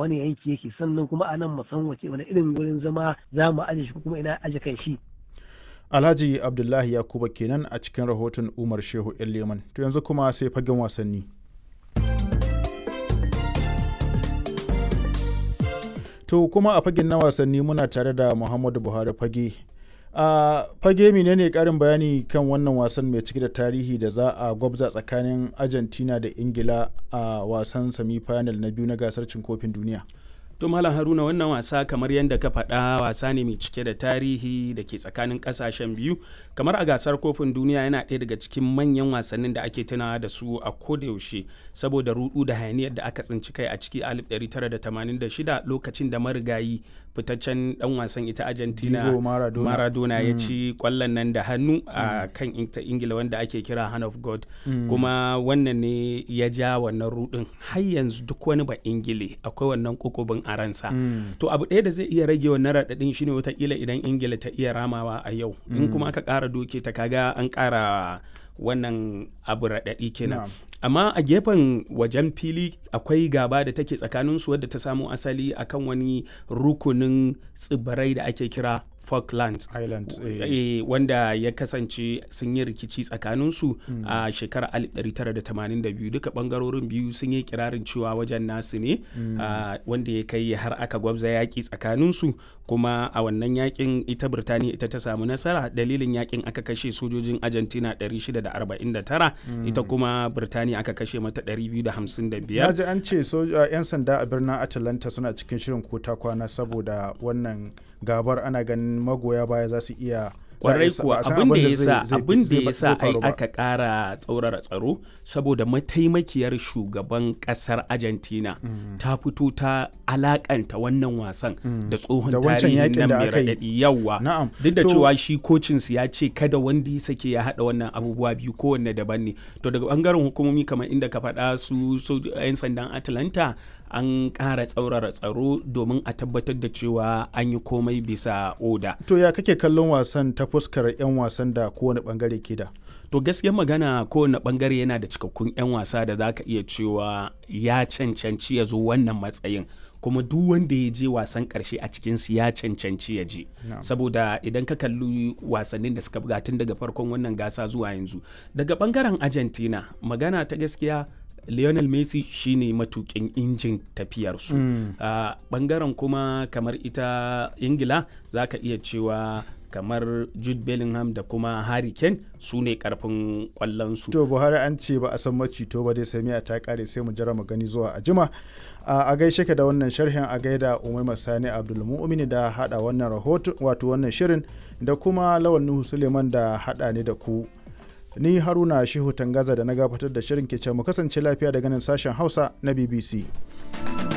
wani yanki yake sannan kuma a nan mu san wace wani irin wurin zama za mu aje shi kuma ina aje kan shi Alhaji Abdullahi Yakuba kenan a cikin rahoton Umar Shehu Leman. To yanzu kuma sai fagen wasanni. To kuma a fagen na wasanni muna tare da Muhammadu Buhari fage. A fage menene karin bayani kan wannan wasan mai cike da tarihi da za a gwabza tsakanin Argentina da Ingila a wasan semi-final na biyu na gasar cin kofin duniya. to malam haruna wannan wasa kamar yadda ka faɗa wasa ne mai cike da tarihi da ke tsakanin ƙasashen biyu kamar a gasar kofin duniya yana ɗaya daga cikin manyan wasannin da ake tunawa da su a kodayaushe saboda rudu da hayaniyar da aka tsinci kai a ciki 1986 lokacin da marigayi fitaccen dan wasan ita argentina maradona, maradona ya ci kwallon nan da hannu a kan ita ingila wanda ake kira hand of god kuma wannan ne ya ja wannan rudin har yanzu duk wani ba ingile akwai wannan kokobin a ransa to abu ɗaya da zai iya rage wannan raɗaɗin shine watakila idan ingila ta iya ramawa a yau in kuma aka ƙara doke ta kaga an ƙara wannan abu raɗaɗi kenan amma a gefen wajen fili akwai gaba da take tsakaninsu wadda ta samo asali akan wani rukunin tsibirai da ake kira Falklands Islands, e, wanda ya kasance sun yi rikici tsakaninsu mm. a shekarar 1982 duka bangarorin biyu sun yi kirarin cewa wajen nasu ne mm. uh, wanda ya kai har aka gwabza yaƙi tsakaninsu kuma a wannan yakin ita Birtaniya ita ta samu nasara dalilin yakin aka kashe sojojin Argentina 649 mm. ita kuma Birtaniya aka kashe mata 255 na ji an ce 'yan sanda a birnin Atlanta suna cikin shirin kota kwana saboda wannan gabar ana ganin magoya baya za su iya kwarai kuwa abin da ya sa abin da ya sa ai aka kara tsaurara tsaro saboda mataimakiyar shugaban kasar Argentina mm. ta fito ta alakanta wannan wasan mm. da tsohon tarihin nan mai raɗaɗi yawa duk da cewa shi kocin su ya ce kada wanda ya sake ya haɗa wannan abubuwa biyu kowanne daban ne to daga bangaren hukumomi kamar inda ka faɗa su 'yan sandan Atlanta an ƙara tsaurara tsaro domin a tabbatar da cewa an yi komai bisa oda. To ya kake kallon wasan ta fuskar 'yan wasan da kowane bangare ke da? To gaskiyar magana kowane bangare yana da cikakkun 'yan wasa da za ka iya cewa ya cancanci ya zo wannan matsayin. kuma duk wanda ya je wasan karshe a cikinsu ya cancanci ya je no. saboda idan ka kalli wasannin da suka buga tun daga farkon wannan gasa zuwa yanzu daga bangaren argentina magana ta gaskiya Lionel Messi shine matukin injin tafiyarsu. Mm. Uh, bangaren kuma kamar ita Ingila za ka iya cewa kamar Jude Bellingham da kuma Harry Kane su ne karfin kwallonsu. To Buhari an ce ba a san macito ba dai samiya ta kare sai mu jira mu gani zuwa a jima. Uh, a gaishe ka da wannan sharhin a gaida Umaima Sani Abdulmu'mini da hada wannan rahoto wato wannan shirin da kuma Lawan Nuhu Suleiman da hada ne da ku. ni haruna shehu tangaza da na gabatar da shirin ke mu kasance lafiya daga nan sashen hausa na bbc